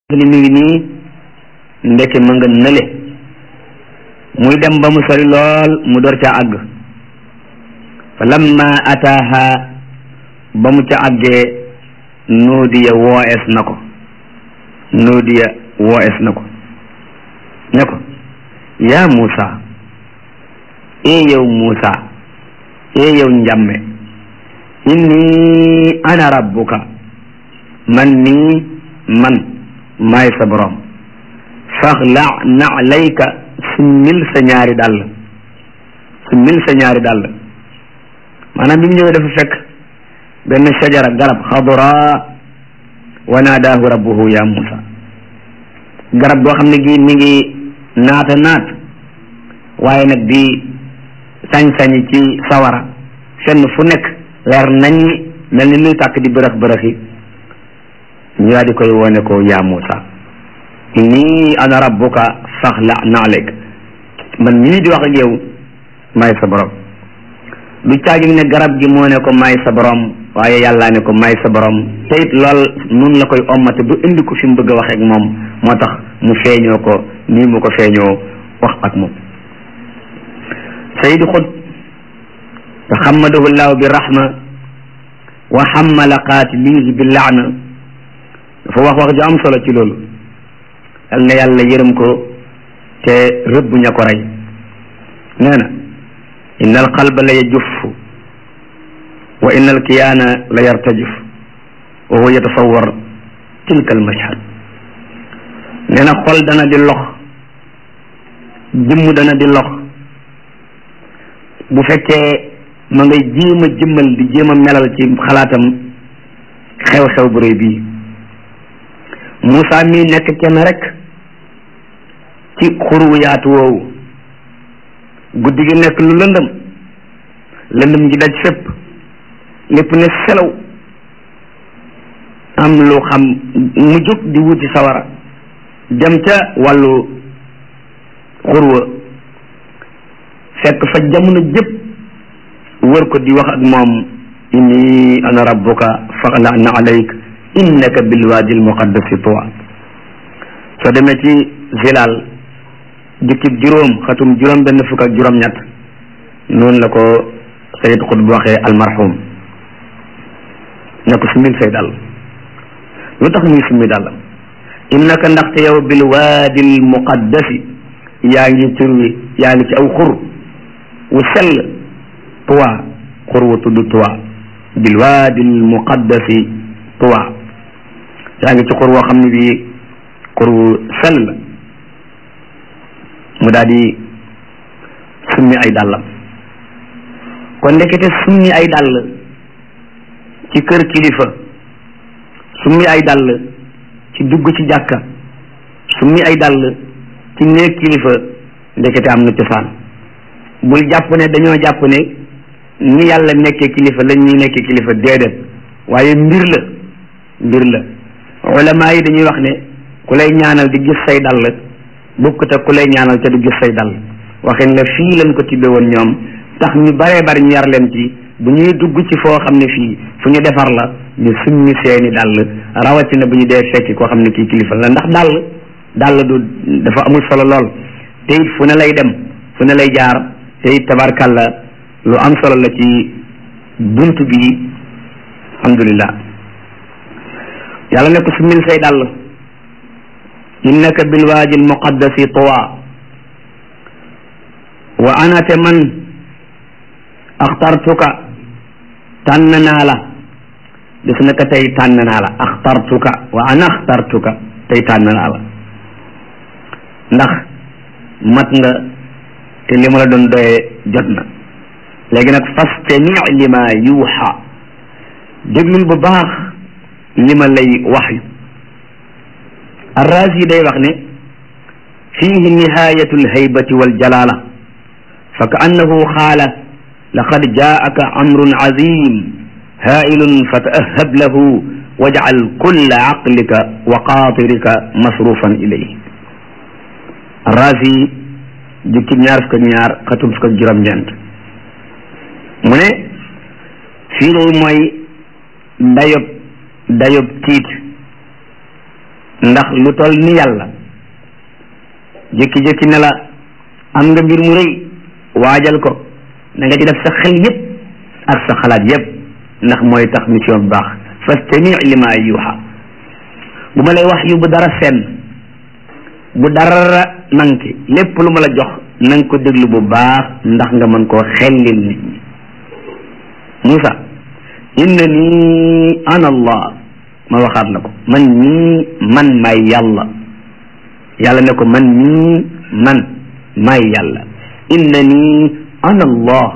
ni mi ngi nii ndeke ma nga nële muy dem ba mu sori lool mu door ca àgg fa lamma ataaha ba mu ca àggee nuudiya wooes na ko nuudiya wooes na ko ne ko yaa Muusa ee yow Muusa ee yow njàmme inni ana rabbuka man nii man maay sa borom faxla nalayka summil sa ñaari dàll summil sa ñaari dàll maanaam bi mu ñëwee dafa fekk benn shajara garab xadra wa naadaahu rabbuhu ya Muusa garab goo xam ne gi mi ngi naata naat waaye nag di sañ-sañi ci sawara fenn fu nekk leer nañ mel ni luy tàkk di bërëx bërëxi ñu daal di koy wone ko yaa Muusa inni ana rabbuka faxla naalek man mii di wax ak yow maay sa borom du caagi ne garab gi moo ne ko maay sa borom waaye yàllaa ne ko maay sa borom te it lool nun la koy ommate bu indi ko fi mu bëgg a wax ak moom moo tax mu feeñoo ko nii mu ko feeñoo wax ak moom sayid xut taxammadahu llahu bi rahma wa xammala qaatilihi bi laana dafa wax wax ju am solo ci loolu yal na yàlla yërëm ko te rëbb ña ko rey nee na inna al qalba la yajuf wa inna al kiyaana la yartajif wa huwa yatasawar tilka al mashhad nee na xol dana di lox jëmm dana di lox bu fekkee ma ngay jéem a jëmmal di jéem a melal ci xalaatam xew-xew bu rëy bii Moussa mii nekk kenn rek ci xuru yaatu woowu guddi gi nekk lu lëndëm lëndëm gi daj fépp lépp ne selaw am lu xam mu jóg di wuti sawara dem ca wàllu xurwa fekk fa jamono jëpp wër ko di wax ak moom inni ana rabbuka faxla na alayk innaka bilwaadi almuqaddasi tuwa soo demee ci zilaal jukkib juróom xatum juróom benn fukk ak juróom ñett noonu la ko sayid xutb waxee almarhum ne ko summil say dàll lu tax muy summi dàllam innaka ndaxte yow bilwaadi almuqaddasi yaa ngi turwi yaa ngi ci aw xur wu sell tuwa xur wu tudd tuwa bilwaadi almuqaddasi tuwa yaa ngi ci xur woo xam ne bii xur wu sell la mu daal di summi ay dàllam kon ndekete summi ay dàll ci kër kilifa summi ay dàll ci dugg ci jàkka summi ay dàll ci néeg kilifa ndekete am na cosaan bul jàpp ne dañoo jàpp ne ni yàlla nekkee kilifa lañ ñuy nekkee kilifa déedéet waaye mbir la mbir la ulama yi dañuy wax ne ku lay ñaanal di gis say dàll bokkut ak ku lay ñaanal te du gis say dàll waxin la fii lañ ko tibbee woon ñoom tax ñu baree bari ñu yar leen ci bu ñuy dugg ci foo xam ne fii fu ñu defar la ñu summi seeni dàll rawatina bu ñu dee fekki koo xam ne kii kilifa la ndax dàll dàll du dafa amul solo lool te it fu ne lay dem fu ne lay jaar te it tabarkalla lu am solo la ci bunt bi alhamdulillah yàlla ne ko summil say dàll innaka bilwaadi almuqaddasi tuwa wa ana te man axtartuka tànn naa la gis na ko tey tànn naa la axtartuka wa ana axtartuka tey tànn naa la ndax mat nga te li ma la doon doyee jot na léegi nag fastami lima yuuxa déglul bu baax li ma lay waxyu arrazi day wax ne fihi nihayatu alhaybati waljalala fa ka annahu xaala laqad jaaka amrun azim hailun fa taahab lahu wajcal kulla aqlika wa qaatirika masrufan ilayhi arrazi jukkib ñaar fukk ak ñaar xatum fukk ak juróom-ñeent mu ne fii day mooy dayob dayob tiit ndax lu toll ni yàlla jékki-jékki ne la am nga mbir mu rëy waajal ko na nga ci def sa xel yépp ak sa xalaat yépp ndax mooy tax mission bu baax fastami lima yuuxa bu ma lay wax yu bu dara fenn bu dara nanki lépp lu ma la jox na nga ko déglu bu baax ndax nga mën koo xellil nit ñi Moussa inna nii ana allah ma waxaat la ko man nii man maay yàlla yàlla ne ko man nii man maay yàlla inna nii ana allah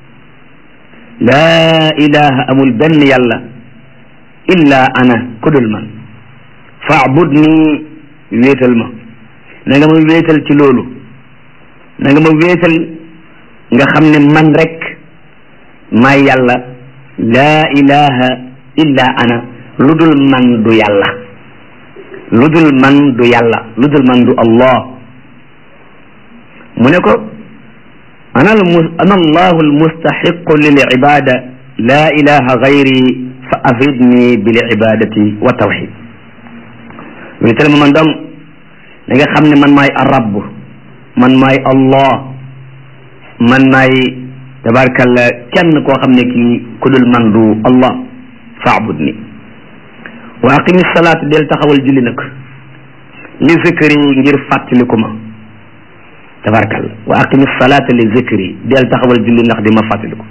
laa ilaha amul benn yàlla illa ana kudul man faabud nii wéetal ma na nga ma wéetal ci loolu na nga ma wéetal nga xam ne man rek maay yàlla laa ilaha illa ana lu dul man du yàlla lu dul man du yàlla lu dul man du allah mu ne ko ana ana allahu almustaxiqu lil ibada laa ilaha gayri fa afidni bil ibadati wa tawxid wéetal ma man dong da nga xam ne man maay arab man maay allah man maay tabarkalla kenn koo xam ne kii ku dul man du allah faabud ni wa aqimi salaat del taxawal julli nag li zikri ngir fàttaliku ma tabarkalla wa aqimi salaata li zikri del taxawal julli ndax di ma fàttaliku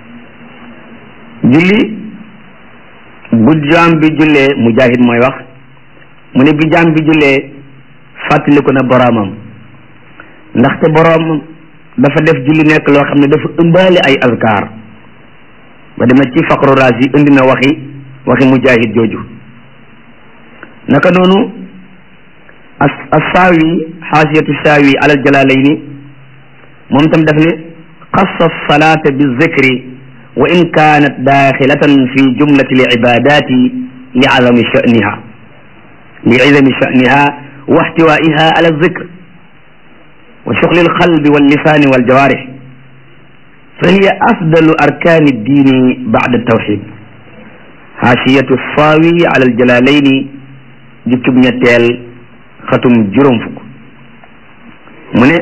julli bu jaam bi jullee mujahid mooy wax mu ne bi jaam bi jullee fàttaliku na boroomam ndaxte boroom dafa def julli nekk loo xam ne dafa ëmbaale ay azkar ba dema ci faqru raas yi indi na waxi waxi mujahid jooju naka noonu as assaawi xaasiyatu saawi alal jalaalayni moom tam daf ne xassa salaata bi zikri wa in kaanat daaxilatan fi jumlati li ibadati li azami sha'niha li izami sha'niha wa ihtiwaiha ala zikr wa shughli alqalbi wallisani waljawarih fa hiya afdalu arkani ddini ba'da tawxid xaasiyatu saawi ala aljalaalayni jukkib ñetteel xatum juróom fukk mu ne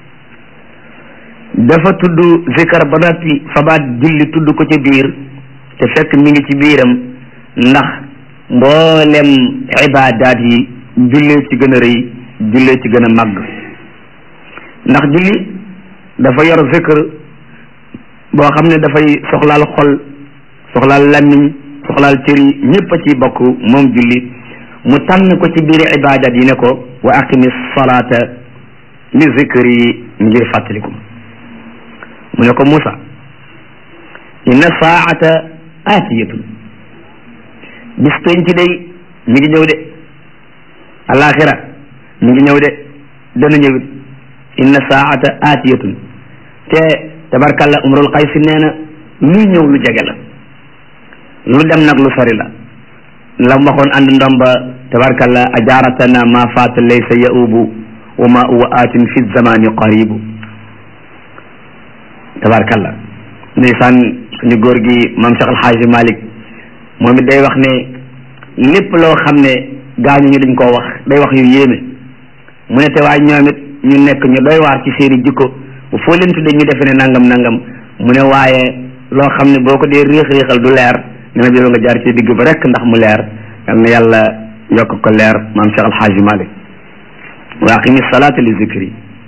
dafa tudd zikar ba noppi fabaat julli tudd ko ci biir te fekk mi ngi ci biiram ndax mboolem ibaadaat yi jullee ci gën a rëy jullee ci gën a màgg ndax julli dafa yor zikr boo xam ne dafay soxlaal xol soxlaal làmmiñ soxlaal cër yi ñépp a ciy bokk moom julli mu tànn ko ci biir ibadat yi ne ko wa aqimi salaata li zikri ngir fàttaliku mu ne ko Musa inna saata aatiyatun bis penc day mi ngi ñëw de alaxira mi ngi ñëw de dana ñëwit inna saata aatiyatun te tabarkalla umrul qaysi nee na luy ñëw lu jege la lu dem nag lu sori la la mu waxoon ànd ndomba tabarkalla ajaratana ma faata laysa yaubu wa ma huwa atin fi zamani qaribu tabarkalla ndeysaan suñu góor gi maam Cheikh Alxaaji Malik moom it day wax ne lépp loo xam ne gaañu ñu dañ koo wax day wax yu yéeme mu ne te waaye ñoom it ñu nekk ñu doy waar ci seeni jikko bu foo leen tuddee ñu defe ne nangam nangam mu ne waaye loo xam ne boo ko dee réex réexal du leer ne na bi nga jaar ci digg ba rek ndax mu leer yal na yàlla yokk ko leer maam Cheikh Alxaaji Malik wa aqimi salaata li zikri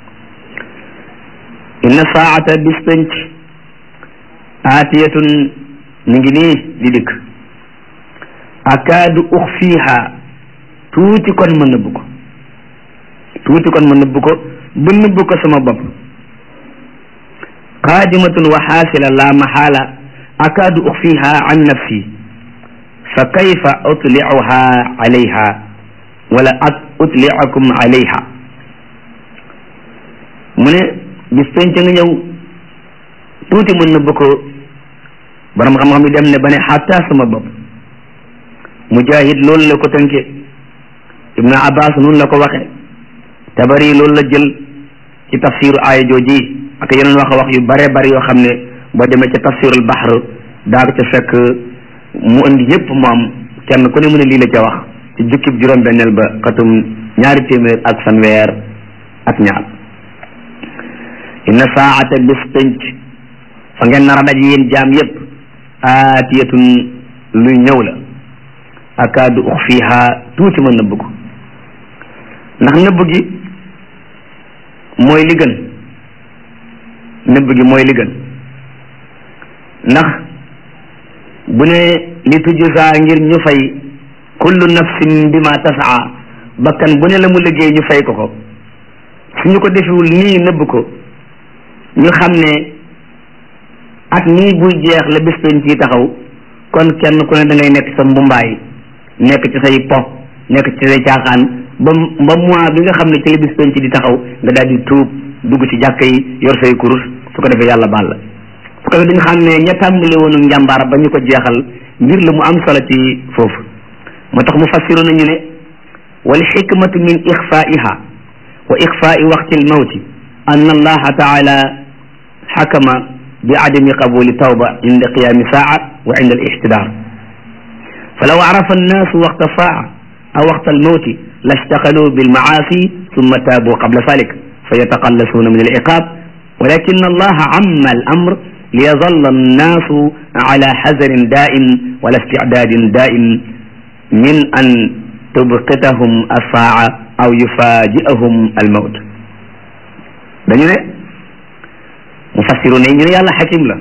inna saata bis penc aatiyatun mi ngi nii di dikk akaadu uxfiiha tuuti kon ma nëbb ko tuuti kon ma nëbb ko ba nëbb ko sama bopp qaadimatun wa xaasila la maxaala akaadu uxfiiha an nafsi fa kayfa utlicuha alayha wala at utlicakum alayha mu ne bis penc nga ñëw tuuti mën na ko borom xam-xam yi dem ne ba ne xatta sama bopp mujahid loolu la ko tënke ibnu abbas noonu la ko waxe tabari loolu la jël ci tafsiru aaya jooji ak yeneen wax wax yu bare bari yoo xam ne boo demee ca tafsirul bahr daa ko ca fekk mu indi yépp moom kenn ku ne mu ne lii la ca wax ci jukkib juróom-benneel ba xatum ñaari téeméer ak fanweer ak ñaar inna saata bis pénc fa ngeen nar a daj yéen jaam yépp aatiyatun luy ñëw la akaadu uxfiha tuuti ma nëbb ko ndax nëbb gi mooy li gën nëbb gi mooy li gën ndax bu ne li tujza ngir ñu fay kullu nafsin bima tasaa bakkan bu ne la mu liggéey ñu fay ko ko suñu ko defewul nii nëbb ko ñu xam ne at nii buy jeex la bis penc yi taxaw kon kenn ku ne da ngay nekk sa mbumbaay nekk ci say po nekk ci say caaxaan ba ba mois bi nga xam ne ci la bis penc di taxaw nga daal di tuub dugg ci jàkka yi yor say kurus su ko defee yàlla baal la su ko defee dañu xam ne ña tàmbali woonu njàmbaar ba ñu ko jeexal mbir la mu am solo ci foofu moo tax mu fassiru nañu ne wal xikmatu min ixfaiha wa ixfai waqti almawti an allaha taala xakama bi adami qabuli tawba inda qiyami saa wa inda alixtidar falaw arafa annaasu waqta saa aw waqta almawti lastaqalu bilmaasi summa taabu qabla zalik fa yataqallasuuna min aliqab walakin allaha amma alamr liyazalla annaasu ala xazarin daa'im wala isticdaadin daa'im min an tubqitahum assaa aw yufaaji'ahum almawt dañu ne mufassiru ne ñu ne yàlla xakim la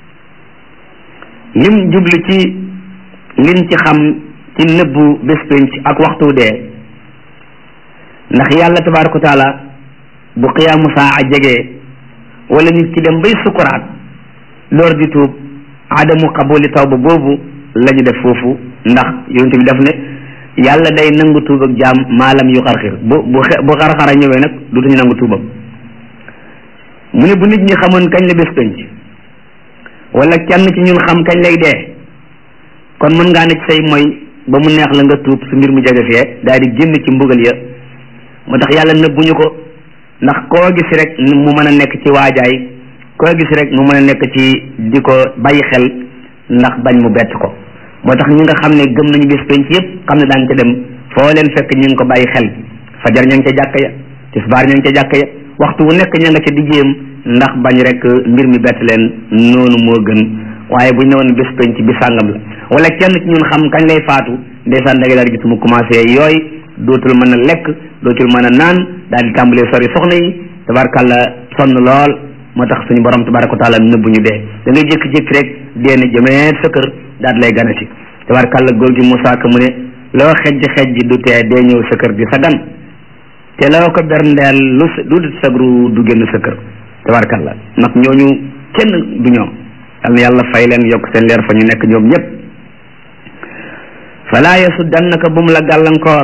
lim jublu ci liñ ci xam ci nëbbu bés pénc ak waxtu dee ndax yàlla tabaraka wa taala bu qiyaamu saa jegee wala nit ki dem bay sukuraat door di tuub adamu qabuli tawba boobu la ñu def foofu ndax yonent bi daf ne yàlla day nangu tuub ak jaam maalam yu xarxir bu bu bu xarxara ñëwee nag dutuñu nangu tuubam mu ne bu nit ñi xamoon kañ la bés penc wala kenn ci ñun xam kañ lay dee kon mën ngaa ne ci say mooy ba mu neex la nga tuub su mbir mu jege fee daal di génn ci mbugal ya moo tax yàlla nëbbuñu ko ndax koo gis rek mu mën a nekk ci waajaay koo gis rek mu mën a nekk ci di ko bàyyi xel ndax bañ mu bett ko moo tax ñi nga xam ne gëm nañu bis penc yëpp xam ne daan ca dem foo leen fekk ñu ngi ko bàyyi xel fajar ña ngi ca jàkka ya tisbaar ña ngi ca jàkka ya waxtu wu nekk ña nga ca digéem ndax bañ rek mbir mi bett leen noonu moo gën waaye bu ñu ne woon bis penc bi sàngam la wala kenn ci ñun xam kañ lay faatu ndeysaan da ngay daal gis mu commencé yooyu dootul mën a lekk dootul mën a naan daal di tàmbalee sori soxna yi tabarkàlla sonn lool moo tax suñu borom tabaraka wa taala nëbbu ñu dee da ngay jékki-jékki rek dee ne jëmeet sa kër daal di lay ganati tabarkàlla góor gi Moussa Ka mu ne loo xejj xejj du tee dee ñëw sa kër di sa gan te loo ko berndeel lu lu dut sagru du génn sa kër tabarkàlla ndax ñooñu kenn du ñoom yal na yàlla fay leen yokk seen leer fa ñu nekk ñoom ñëpp falaa yasuddannaka bu mu la gàllankoor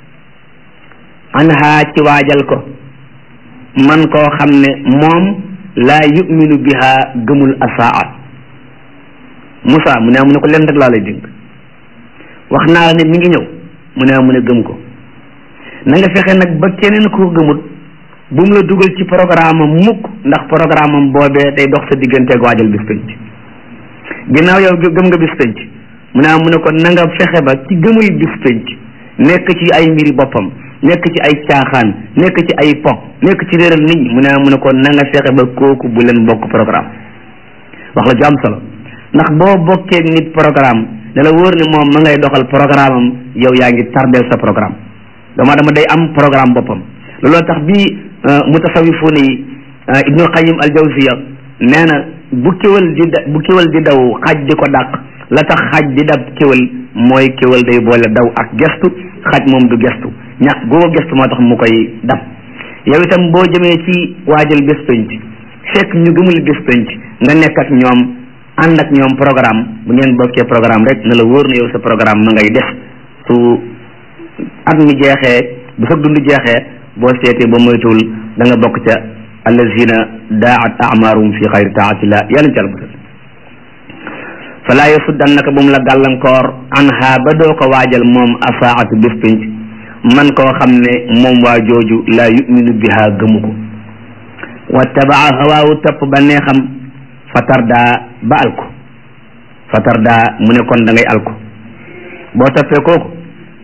anha ci waajal ko man koo xam ne moom laa yuminu biha gëmul asaa Moussa mu ne mu ne ko leen rek laa lay dénk wax naa la ne mi ngi ñëw mu ne mu ne gëm ko na nga fexe nag ba keneen ko gëmut bu mu la dugal ci programme am mukk ndax programme am boobee day dox sa digganteeg waajal bis penc ginnaaw yow gëm nga bis penc mu ne mu ne ko na nga fexe ba ci gëmul bis penc nekk ci ay mbiri boppam nekk ci ay caaxaan nekk ci ay po nekk ci réeral nit ñi mu ne mu ne ko na nga fexe ba kooku bu leen bokk programme wax la ju am solo ndax boo bokkee nit programme da la wóor ne moom ma ngay doxal programme am yow yaa ngi tardeel sa programme dama dama day am programme boppam looloo tax bi mutasawifuuna yi ibnu qayim al jawziya nee na bu kéwal di da bu kéwal di daw xaj di ko dàq la tax xaj di dab kéwal mooy kéwal day boole daw ak gestu xaj moom du gestu ñàkk goo gestu moo tax mu koy dab yow itam boo jëmee ci waajal bés penc fekk ñu gëmul bés penc nga nekk ak ñoom ànd ak ñoom programme bu ngeen bokkee programme rek na la wóor na yow sa programme ma ngay def su at mi jeexee bu sa dund jeexee boo seetee ba moytuwul da nga bokk ca allazina daat amaruhum fi xayri taatillah yàlla ci àlmusal falaa yasuddannaka bu mu la gàllankoor anha ba doo ko waajal moom asaatu bés pénc man koo xam ne moom waa jooju laa yuminu biha gëmu ko wattabaa hawaawu topp ba neexam fatardaa ba alku fatardaa mu ne kon da ngay alku boo toppee kooku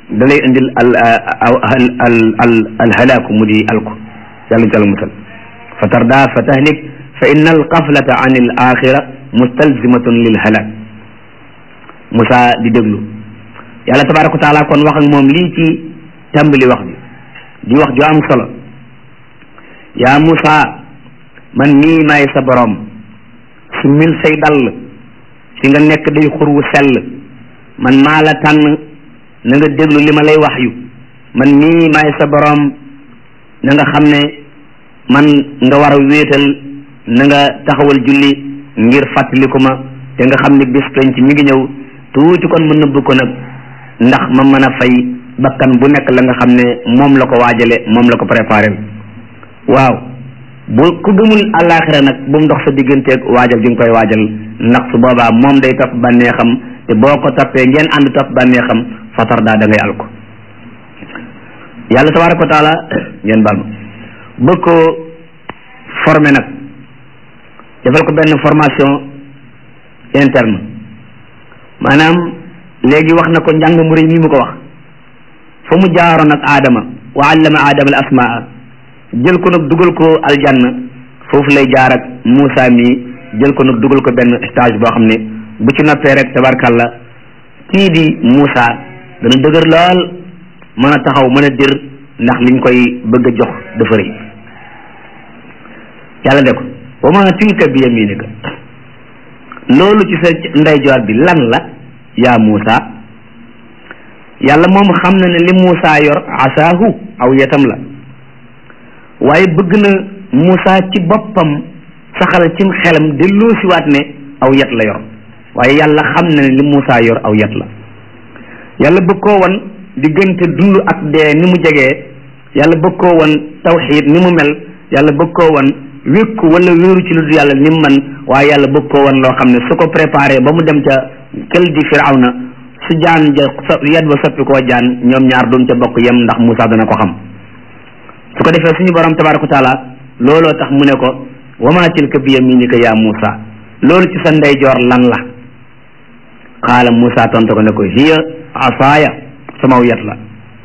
da lay indil al al al al al halaaku mu di alku yàlla ñu tal musal fa tarda fa tahlik fa inna al qaflata an al axira mustalzimatun lil halak Moussa di déglu yàlla tabaraka wa taala kon wax ak moom lii ci tàmbali wax bi di wax ju am solo yaa Moussa man mii maay sa borom su mil say dall fi nga nekk day xur wu sell man maa la tànn na nga déglu li ma lay wax yu man mii maay sa borom na nga xam ne man nga war a wéetal na nga taxawal julli ngir fàttaliku ma te nga xam ne bis penc mi ngi ñëw tuuti kon ma nëbb ko nag ndax ma mën a fay bakkan bu nekk la nga xam ne moom la ko waajale moom la ko préparé waaw bu ku gëmul àllaaxira nag bu mu dox sa digganteeg waajal gi nga koy waajal ndax su boobaa moom day topp bànneexam te boo ko toppee ngeen ànd topp bànneexam fatar daa da ngay al ko yàlla tabaraka wa taala ngeen baal ma bëgg ko formé nag defal ko benn formation interne maanaam léegi wax na ko njàng mu rëy mi mu ko wax fa mu jaaroon ak aadama wa allama aadama al asmaa jël ko nag dugal ko aljanna foofu lay jaar ak Moussa mi jël ko nag dugal ko benn stage boo xam ne bu ci noppee rek tabarkalla kii di Moussa dana dëgër lool mën a taxaw mën a dir ndax liñ koy bëgg a jox dafa rëy yàlla de ko wa ma tilka bi yaminika loolu ci sa ndeyjoor bi lan la yaa Moussa yàlla moom xam na ne li Moussa yor asaahu aw yetam la waaye bëgg na Moussa ci boppam saxal cim xelam delloo siwaat ne aw yet la yor waaye yàlla xam na ne li Moussa yor aw yet la yàlla bëgg koo wan diggante dund ak dee ni mu jegee yàlla bëgg koo wan tawxiid ni mu mel yàlla bëgg koo wan wékku wala wéeru ci lu dul yàlla ni mu man waaye yàlla bëgg koo wan loo xam ne su ko préparé ba mu dem ca kël di firawna su jaan ja yet ba soppi koo jaan ñoom ñaar duñ ca bokk yem ndax Moussa dana ko xam su ko defee suñu borom tabaraka wa taala looloo tax mu ne ko wama tilka bi yaminika yaa Moussa loolu ci sa ndeyjoor lan la xaala Moussa tontu ko ne ko hiya asaaya samaw yet la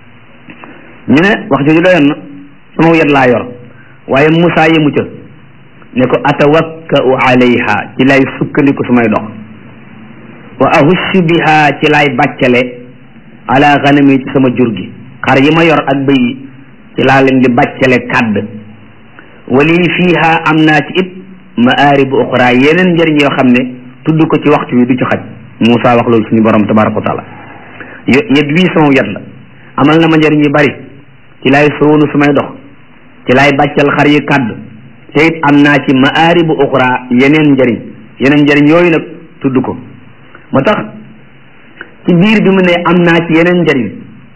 ñu ne wax jooju doyoon na samaw yet laa yor waaye Moussa yemu ca ne ko atawakkau alayha ci lay sukkandiku su may dox wa ahussu biha ci lay bàccale ala ganami ci sama jur gi xar yi ma yor ak bëy yi ci laa leen di bàccale kàdd wali fiiha am naa ci it maaribu uxra yeneen njëriñ yoo xam ne tudd ko ci waxtu wi du ci xaj Moussa wax loolu suñu borom tabaraka wa taala yet wii sama yet la amal na ma njëriñ yu bari ci lay soonu su may dox ci lay bàccal xar yi kàdd te it am naa ci maaribu uxra yeneen njëriñ yeneen njëriñ yooyu nag tudd ko moo tax ci biir bi mu ne am naa ci yeneen njëriñ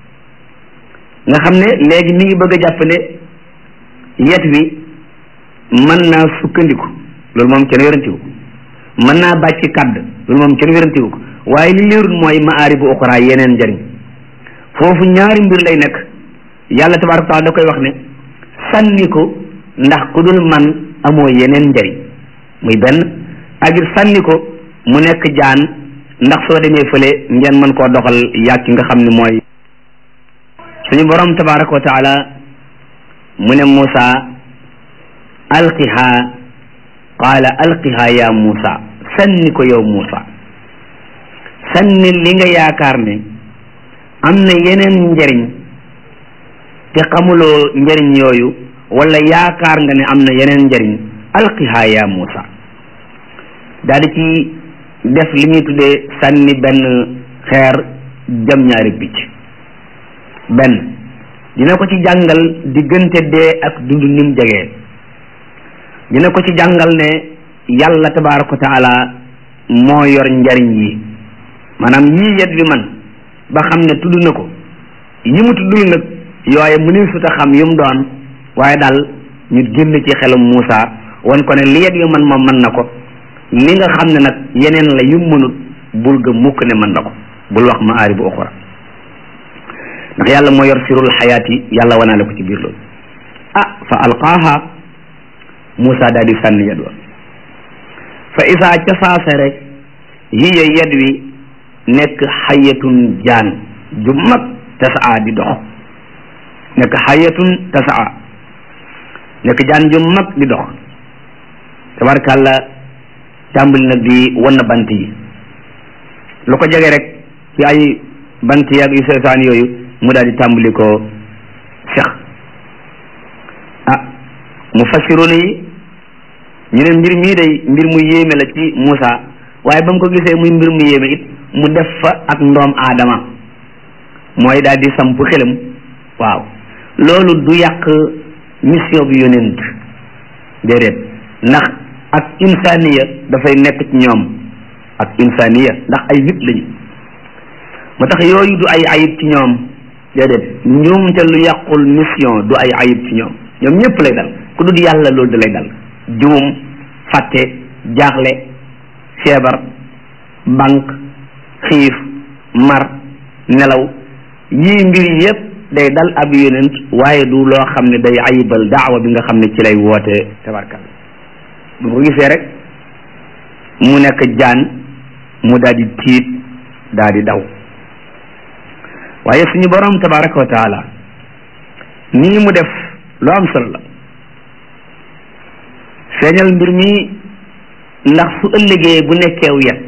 nga xam ne léegi mi ngi bëgg a jàpp ne yet wi mën naa sukkandiku loolu moom kenn wérantiwu ko mën naa bàcc kàdd loolu moom kenn wérantiwu ko waaye li leerul mooy maari bu uxra yeneen njëriñ foofu ñaari mbir lay nekk yàlla tabaraka taala da koy wax ne sànni ko ndax ku dul man amoo yeneen njëriñ muy benn ak it sànni ko mu nekk jaan ndax soo demee fële ngeen mën koo doxal yàgg ki nga xam ne mooy suñu borom tabaraka wa taala mu ne Moussa alqiha qaala alqiha ya Moussa sànni ko yow Moussa sànni li nga yaakaar ne am na yeneen njëriñ te xamuloo njëriñ yooyu wala yaakaar nga ne am na yeneen njëriñ alqiha ya Moussa daal di ci def li ñuy tuddee sànni benn xeer jam ñaari picc benn dina ko ci jàngal diggante dee ak dund nim jegee dina ko ci jàngal ne yàlla tabaraka wa taala moo yor njariñ yi maanaam yii yet bi man ba xam ne tudd na ko yi mu tuddul nag yooye mu ne suta xam yu mu doon waaye daal ñu génn ci xelum Moussa wan ko ne li yet yu man moom mën na ko li nga xam ne nag yeneen la yu mënut bul ga mukk ne mën na ko bul wax ma aari bu oxra ndax yàlla moo yor sirul xayaat yi yàlla wanaale ko ci biir loolu ah fa alqaaha Moussa daal di sànni yet wa fa isaa ca saase rek hiya yet wi nekk xayatun jaan ju mag tasaa di dox nekk xayatun tasaa nekk jaan ju mag di dox tabarkàlla tàmbali nag di wan bant yi lu ko jege rek ci ay bant yaag yu seetaan yooyu mu daal di tàmbali ko sex ah mu fassiruna yi ñu ne mbir mii day mbir mu yéeme la ci Moussa waaye ba mu ko gisee muy mbir mu yéeme it mu def fa ak ndoom aadama mooy daal di samp xelam waaw loolu du yàq mission bi yonent déedéet ndax ak insaniya dafay nekk ci ñoom ak insaniya ndax ay nit lañu moo tax yooyu du ay ayib ci ñoom déedéet njuumte lu yàqul mission du ay ayib ci ñoom ñoom ñëpp lay dal ku dul yàlla loolu da lay dal juum fàtte jaaxle feebar banque xiif mar nelaw yii mbir yépp day dal ab yonent waaye du loo xam ne day ayibal daawa bi nga xam ne ci lay woote tabarkal bu ko gisee rek mu nekk jaan mu daal di tiit daal di daw waaye suñu borom tabaraka wa taala nii mu def lu am solo la feeñal mbir mi ndax su ëllëgee bu nekkeew yet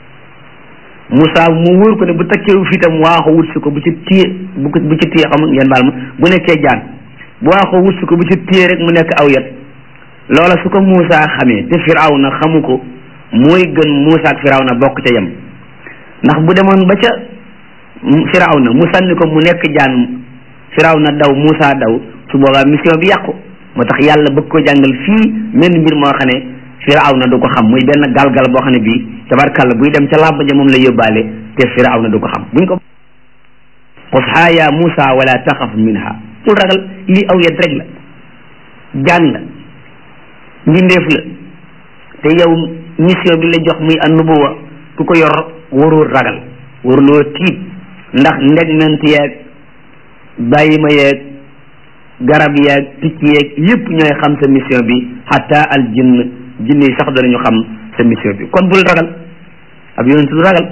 Moussa mu wóor ko ne bu takkeewu fitam waaxo wut si ko bu ci téye bu ko bu ci téye xam ngeen baal ma bu nekkee jaan bu waaxo wut si ko bu ci téye rek mu nekk aw yet loola su ko Moussa xamee te Firawna xamu ko mooy gën Moussa ak Firawna bokk ca yem ndax bu demoon ba ca Firawna mu sànni ko mu nekk jaan Firawna daw Moussa daw su boobaa mission bi yàqu moo tax yàlla bëgg ko jàngal fii menn mbir moo xam ne Firawna du ko xam muy benn galgal boo xam ne bii tabarkàlla buy dem ca làmb ja moom la yóbbaale te Firawna du ko xam buñ ko xushaa ya Moussa wala taxaf minha bul ragal lii aw yet rek la jaan la mbindeef la te yow mission bi la jox muy annubuwa ku ko yor warul ragal waruloo tiit ndax ndegment yeeg bàyyi ma yeeg garab yeeg picc yeeg yépp ñooy xam sa mission bi hatta al jinn jinn yi sax danañu xam sa mission bi kon bul ragal ab yonent du ragal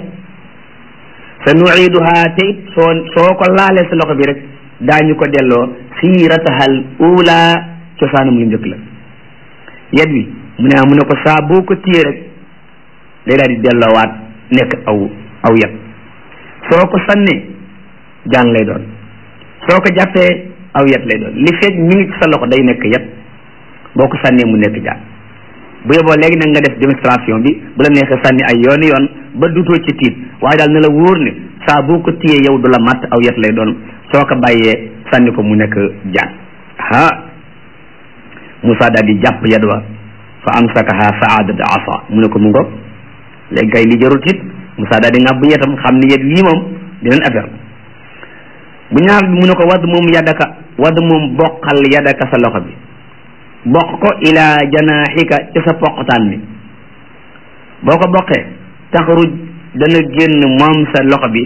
sa nuiduha te it soo soo ko laalee sa loxo bi rek daañu ko delloo siiratahal ula cosaanam lu njëkk la yet wi mu ne mu ne ko saa boo ko téye rek day daal di delloowaat nekk aw aw yet soo ko sànnee jaan lay doon soo ko jàppee aw yet lay doon li fekk mi ngi ci sa loxo day nekk yet boo ko sànnee mu nekk jaan bu yeboo léegi nag nga def démonstration bi bu la neexee sànni ay yooni yoon ba dutoo ci tiit waaye daal ne la wóor ne saa boo ko téyee yow du la matt aw yet lay doon soo ko bàyyee sànni ko mu nekk jaan ha Moussa daal di jàpp yet wa fa amsakaha saadat asa mu ne ko mu ngoog léegi kay li jarul tiit Moussa daal di ngàbb yetam xam ne yet wii moom dinañ affaire bu ñaar bi mu ne ko wadd moom yaddaka wadd moom boqal yaddaka sa loxo bi bokk ko ila janaaxika ci sa poqtaan mi boo ko boqee taxruj dana génn moom sa loxo bi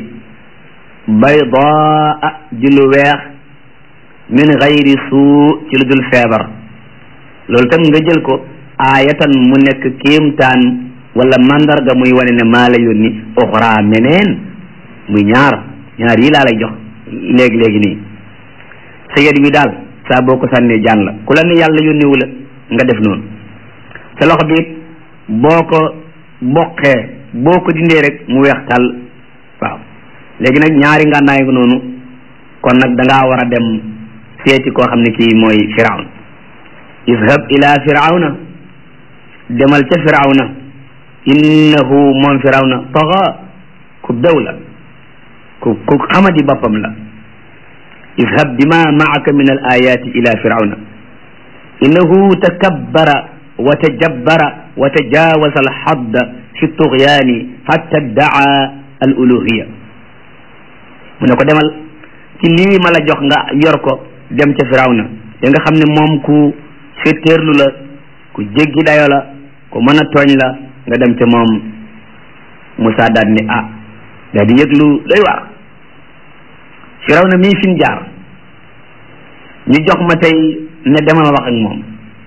baydaa ji lu weex min gayri suu ci lu dul feebar loolu tam nga jël ko aayatan mu nekk kéemtaan wala mandarga muy wane ne maa la yónni uxra meneen muy ñaar ñaar yi laa lay jox léegi léegi nii sa yet wi daal saa boo ko sànnee jaan la ku la ne yàlla yónniwu la nga def noonu sa loxo bi boo ko boqee boo ko dindee rek mu weex tàll waaw léegi nag ñaari ngànnaay ko noonu kon nag da ngaa war a dem seeti koo xam ne kii mooy firawn izhab ila firawna demal ca firawna innahu moom firawna taxa ku bew la ku ku xamadi boppam la izhab bima maaka min al ayati ila firawna innahu takabbara wa tajabbara wa tajawaza al hadda fi tugyani hatta daa al uluhiya mu ne ko demal ci lii ma la jox nga yor ko dem ca firawna te nga xam ne moom ku féttéerlu la ku jéggi dayo la ku mën a tooñ la nga dem ca moom Moussa daal ni ah daal di yëglu doy waar firawna mii fi mu jaar ñu jox ma tey ne demal wax ak moom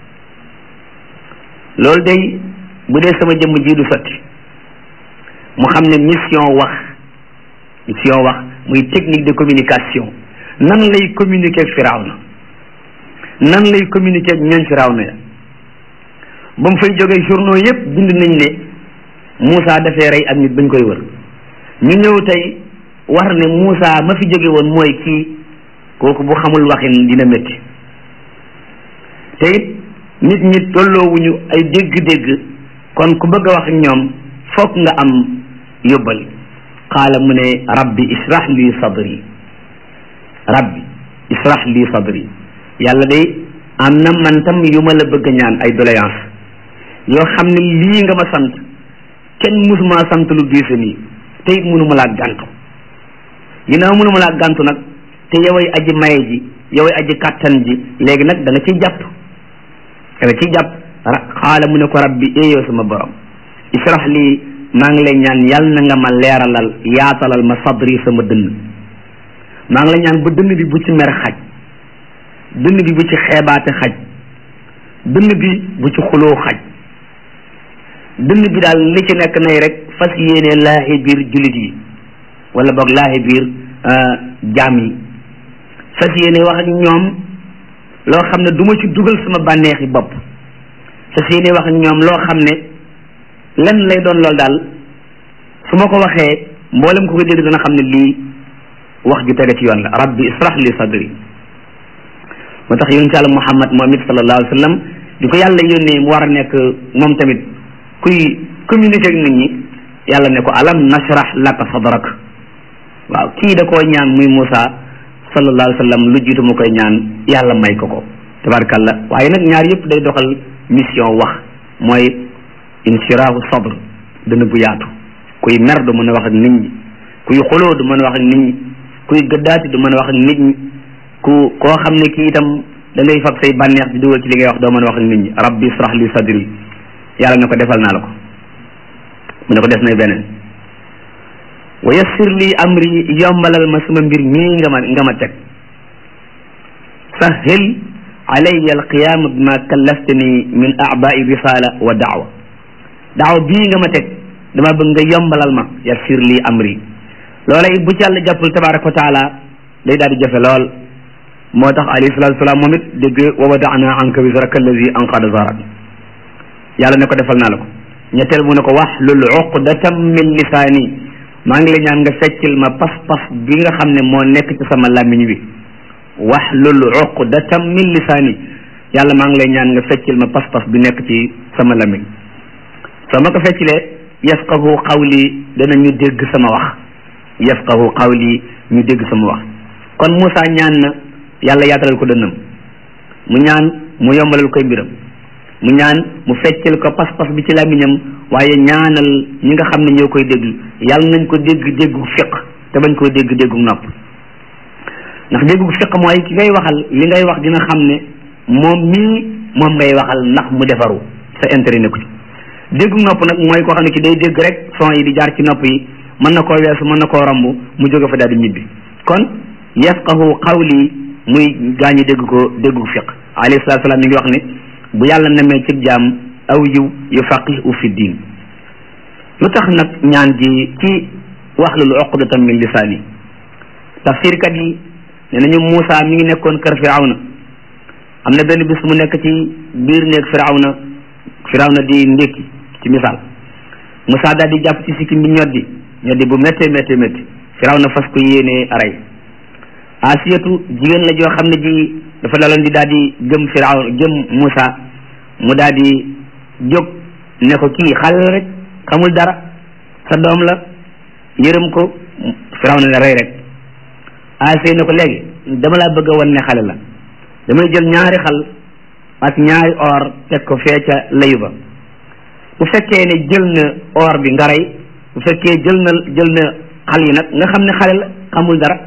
loolu day bu dee sama jëmm ji du sotti mu xam ne mission wax mission wax muy technique de communication nan lay communiquer ak firawna nan lay communiquer ak ñooñ firawna ya ba mu fay jógee journaux yépp bind nañ ne Moussa dafee rey ak nit bañ koy wër ñu ñëw tey war ne Moussa ma fi jóge woon mooy kii kooku bu xamul waxin dina métti te it nit ñi tolloowuñu ay dégg-dégg kon ku bëgg a wax ak ñoom fokk nga am yóbbal qaala mu ne rabbi israh li sadri rabbi israh li sadri yàlla day am na man tam yu ma la bëgg a ñaan ay doléance yoo xam ne lii nga ma sant kenn musuma sant lu diise nii te it mënuma laa gàntu ginnaaw mënuma laa gàntu nag te yoway aji maye ji yoway aji kàttan ji léegi nag da nga ciy jàpp da nga ciy jàpp xaala mu ne ko rabbi éeyoo sama borom israh lii maa ngi lay ñaan yal na nga ma leeralal yaatalal ma sadri sama dënn maa ngi lay ñaan ba dënn bi bu ci mer xaj dënn bi bu ci xeebaate xaj dënn bi bu ci xuloo xaj dënn bi daal li ci nekk nay rek fas yéene laahi biir jullit yi wala boog laahi biir jaam yi fas yéene wax ak ñoom loo xam ne du ma ci dugal sama bànneexi bopp fas yéene wax ak ñoom loo xam ne lenn lay doon loolu daal su ma ko waxee mboolem ko ko dégg dana xam ne lii wax ju tege ci yoon la rabbi israh li sadri moo tax yonent yàlla muhammad moom it sallallahu alayhi wa sallam di ko yàlla yónnee mu war a nekk moom tamit kuy communiquer ak nit ñi yàlla ne ko alam nashrah laka sadrak waaw kii da koo ñaan muy Moussa sallallahu alayhi wa sallam lu jiitu mu koy ñaan yàlla may ko ko tabarakallah waaye nag ñaar yëpp day doxal mission wax mooy inshirahu sadr dana bu yaatu kuy mer du mën a wax ak nit ñi kuy xuloo du mën a wax ak nit ñi kuy gëddaati du mën a wax ak nit ñi ku koo xam ne kii itam da ngay fab say bànneex di dugal ci li ngay wax doo mën a wax ak nit ñi rabbi israh li sadri yàlla ne ko defal naa la ko mu ne ko def na beneen wa yassir li amri yombalal ma sama mbir mii nga ma nga ma teg sahil alayya alqiyama bima kallaftani min abai risala wa daawa daawa bii nga ma teg dama bëgg nga yombalal ma yassir li amri loola it bu ci yàlla jàppul tabaraka wa taala day daal di jafe lool moo tax alayhi salatu wasalaam moom it dégg wa wadana anka wisraka allazi anqada zarak yàlla ne ko defal naa la ko ñetteel mu ne ko wahlul uqdatam min lisaani maa ngi la ñaan nga feccil ma pas-pas bi nga xam ne moo nekk ci sama làmmiñ bi wahlul uqdatam min lisaani yàlla maa ngi lay ñaan nga feccil ma pas-pas bi nekk ci sama làmmiñ soo ma ko feccilee yafqahu qawli danañu dégg sama wax yafqahu qawli ñu dégg sama wax kon Moussa ñaan na yàlla yaatalal ko dënnam mu ñaan mu yombalal koy mbiram mu ñaan mu feccal ko pas-pas bi ci làmmiñam waaye ñaanal ñi nga xam ne ñoo koy déglu yàlla nañ ko dégg déggu fiq te bañ koo dégg déggu nopp ndax déggu fiq mooy ki ngay waxal li ngay wax dina xam ne moom mii moom ngay waxal ndax mu defaru sa intérêt ne ko ci déggu nopp nag mooy koo xam ne ki day dégg rek son yi di jaar ci nopp yi mën na koo weesu mën na koo romb mu jóge fa daal di ñibbi kon yafqahu qawli muy gaañu dégg ko déggu fiq alayhi salaatu salaam mi ngi wax ne bu yàlla nemee ci jaam aw yiw yufaqihu fi diin lu tax nag ñaan gi ci wahlul uqdatan min lisaani tafsirkat yi nee nañu Moussa mi ngi nekkoon kër Firawna am na benn bis mu nekk ci biir néeg Firawna Firawna di ndékki ci misaal Moussa daal di jàpp ci sikkim bi ñoddi ñoddi bu méttee méttee métti Firawna fas ko yéenee rey asiyatu jigéen la joo xam ne ji dafa daloon di daal di gëm Firawna gëm Moussa mu daal di jóg ne ko kii xale la rek xamul dara sa doom la yërëm ko Firawna ne rey rek asiya ne ko léegi dama laa bëgg a wan ne xale la damay jël ñaari xal ak ñaari or teg ko fee ca layu ba bu fekkee ne jël na or bi nga rey bu fekkee jël na jël na xal yi nag nga xam ne xale la xamul dara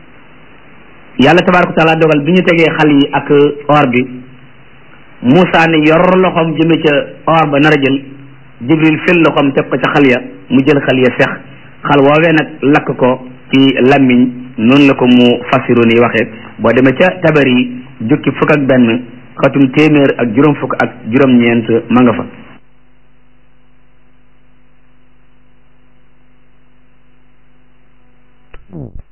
yàlla tabaaraka taala dogal bi ñu tegee xal yi ak or bi Moussa ne yor loxoom jëme ca or ba nar a jël Jibril fil loxoom teg ko ca xal ya mu jël xal ya sex xal woowee nag lakk ko ci lammiñ noonu la ko mu fasiru ni waxee boo demee ca tabar yi jukki fukk ak benn xatum téeméer ak juróom fukk ak juróom-ñeent ma nga fa